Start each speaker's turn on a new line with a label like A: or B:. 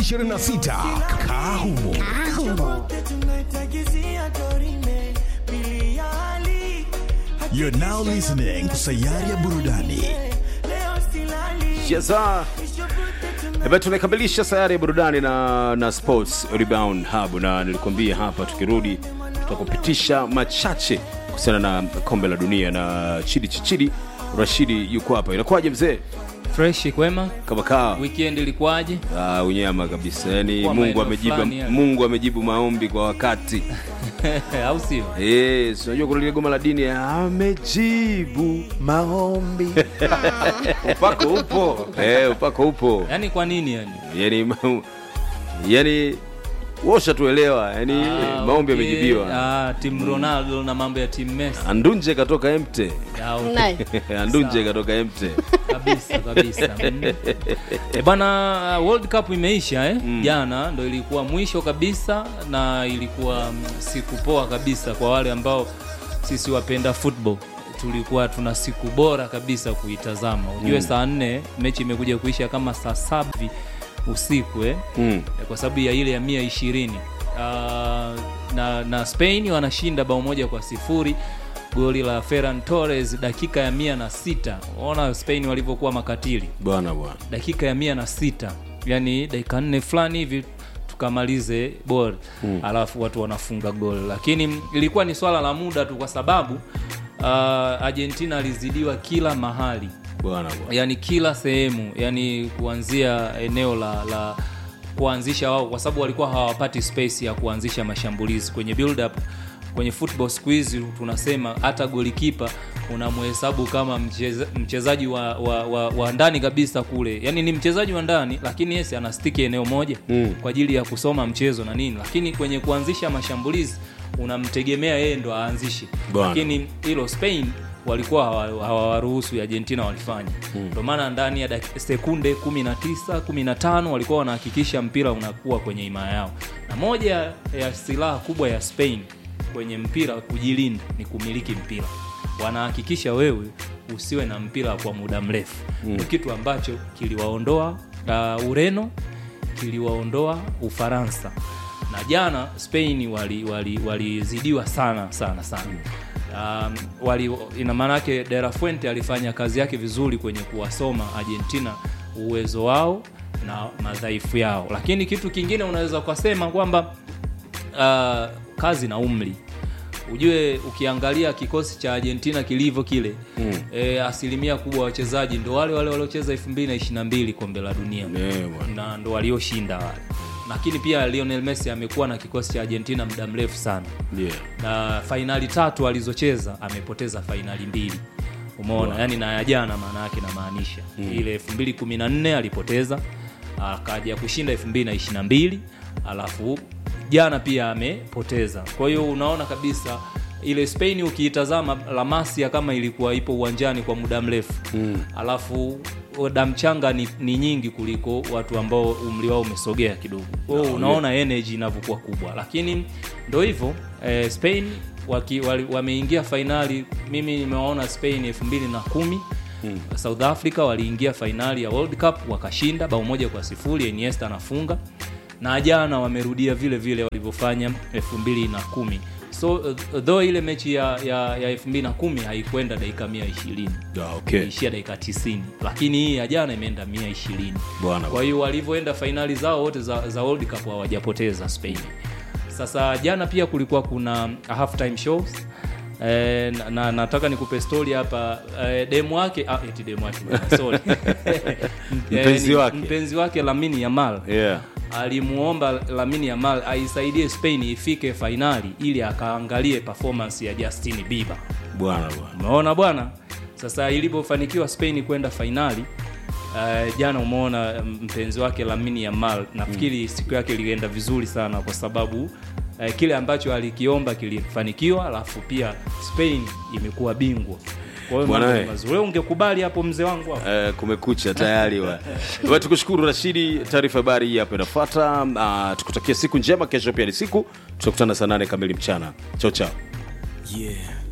A: 2026 Kahumo. You're now listening to Sayari ya Burudani.
B: Jaza. Ebe tumekamilisha sayari ya burudani na, na sports rebound hub, na nilikwambia hapa tukirudi tutakupitisha machache kuhusiana na kombe la dunia na Chidi Chichidi Rashidi yuko hapa. Inakuwaje mzee?
C: fresh kwema
B: Kama kaa
C: weekend ilikuwaje
B: Ah, unyama kabisa. Yaani
C: Kwa
B: Mungu
C: maeneo
B: amejibu
C: fulani ya-
B: Mungu amejibu maombi kwa wakati.
C: au sio
B: Yes, unajua kuna lile goma la dini amejibu maombi. upako upo. Eh, upako upo.
C: yaani kwa nini yani
B: yani ma- yani washa tuelewa yani
C: Ah,
B: maombi
C: okay.
B: yamejibiwa
C: Ah, timu ronaldo na mambo ya timu messi
B: andunje katoka emte
C: Ah, okay.
D: Nice.
B: andunje katoka emte
C: kabisa kabisa mm. e bana world cup imeisha eh? jana ndo ilikuwa mwisho kabisa na ilikuwa mm, siku poa kabisa kwa wale ambao sisi wapenda football tulikuwa tuna siku bora kabisa kuitazama ujue saa nne mechi imekuja kuisha kama saa saba hivi usiku eh?
B: mm.
C: kwa sababu ya ile ya mia ishirini uh, na, na spain wanashinda bao moja kwa sifuri goli la ferran torres dakika ya mia na sita ona spain walivyokuwa makatili
B: bwana bwana
C: dakika ya mia na sita yani dakika nne fulani hivi tukamalize bol mm. alafu watu wanafunga gol lakini ilikuwa ni swala la muda tu kwa sababu uh, argentina alizidiwa kila mahali
B: bwana bwana
C: yani kila sehemu yani kuanzia eneo la, la kuanzisha wao kwa sababu walikuwa hawapati space ya kuanzisha mashambulizi kwenye build up kwenye football siku hizi tunasema hata golikipa unamhesabu kama mcheza, mchezaji wa, wa, wa, wa ndani kabisa kule yani ni mchezaji wa ndani lakini yes anastiki eneo moja mm. kwa ajili ya kusoma mchezo na nini lakini kwenye kuanzisha mashambulizi unamtegemea yeye ndo aanzishe
B: Bwana.
C: lakini hilo spain walikuwa hawa- hawawaruhusu argentina walifanya ndio maana ndani ya dak- sekunde 19 15 walikuwa wanahakikisha mpira unakuwa kwenye himaya yao na moja ya silaha kubwa ya spain kwenye mpira kujilinda ni kumiliki mpira wanahakikisha wewe usiwe na mpira kwa muda mrefu mm. kitu ambacho kiliwaondoa uh, ureno kiliwaondoa ufaransa na jana spain walizidiwa wali, wali walizidiwa sana sana sana um, wali, ina maana yake de la fuente alifanya kazi yake vizuri kwenye kuwasoma argentina uwezo wao na madhaifu yao lakini kitu kingine unaweza ukasema kwamba uh, kazi na umri ujue ukiangalia kikosi cha argentina kilivyo kile mm. e, asilimia kubwa ya wachezaji ndo wale wale waliocheza 222 kombe la dunia
B: Eh, bwana.
C: na ndo walioshinda wale lakini pia lionel messi amekuwa na kikosi cha argentina muda mrefu sana
B: yeah.
C: na fainali tatu alizocheza amepoteza fainali mbili umeona wow. yani na ya jana maana yake namaanisha mm. ile 214 alipoteza akaja kushinda 222 alafu jana pia amepoteza kwa hiyo unaona kabisa ile spain ukiitazama la masia kama ilikuwa ipo uwanjani kwa muda mrefu mm. alafu damchanga ni, ni nyingi kuliko watu ambao umri wao umesogea kidogo kwao unaona energy inavyokuwa kubwa lakini ndo hivyo eh, spain waki, wali, wameingia fainali mimi nimewaona spain elfu mbili na kumi hmm. south africa waliingia fainali ya world cup wakashinda bao moja kwa sifuri iniesta anafunga na jana wamerudia vile vile walivyofanya elfu mbili na kumi so uh, though ile mechi ya, ya, ya elfu mbili na kumi haikwenda dakika mia ishirini
B: Ah, okay.
C: imeishia dakika 90 lakini hii ya jana imeenda mia ishirini
B: Bwana
C: kwa hiyo walivyoenda fainali zao wote za, za world cup hawajapoteza spain sasa jana pia kulikuwa kuna half time shows Eh, na, na nataka nikupe story hapa eh, demu wake ah, eti demu wake bwana, sorry.
B: Mpenzi
C: Eh,
B: wake.
C: mpenzi wake lamini yamal
B: yeah.
C: alimuomba lamini yamal aisaidie spain ifike fainali ili akaangalie performance ya justin bieber
B: bwana bwana
C: umeona bwana sasa ilipofanikiwa spain kwenda fainali uh, jana umeona mm, mpenzi wake lamini yamal nafikiri mm. siku yake ilienda vizuri sana kwa sababu uh, kile ambacho alikiomba kilifanikiwa alafu pia spain imekuwa bingwa kwa hiyo
B: Bwana
C: mambo
B: we.
C: ni mazuri. Wewe ungekubali hapo mzee wangu hapo
B: Eh, kumekucha tayari wa. Wa, tukushukuru Rashidi, taarifa habari hii hapa inafuata. Uh, tukutakia siku njema. Kesho pia ni siku, tutakutana saa nane kamili mchana. Chao chao.
A: Yeah.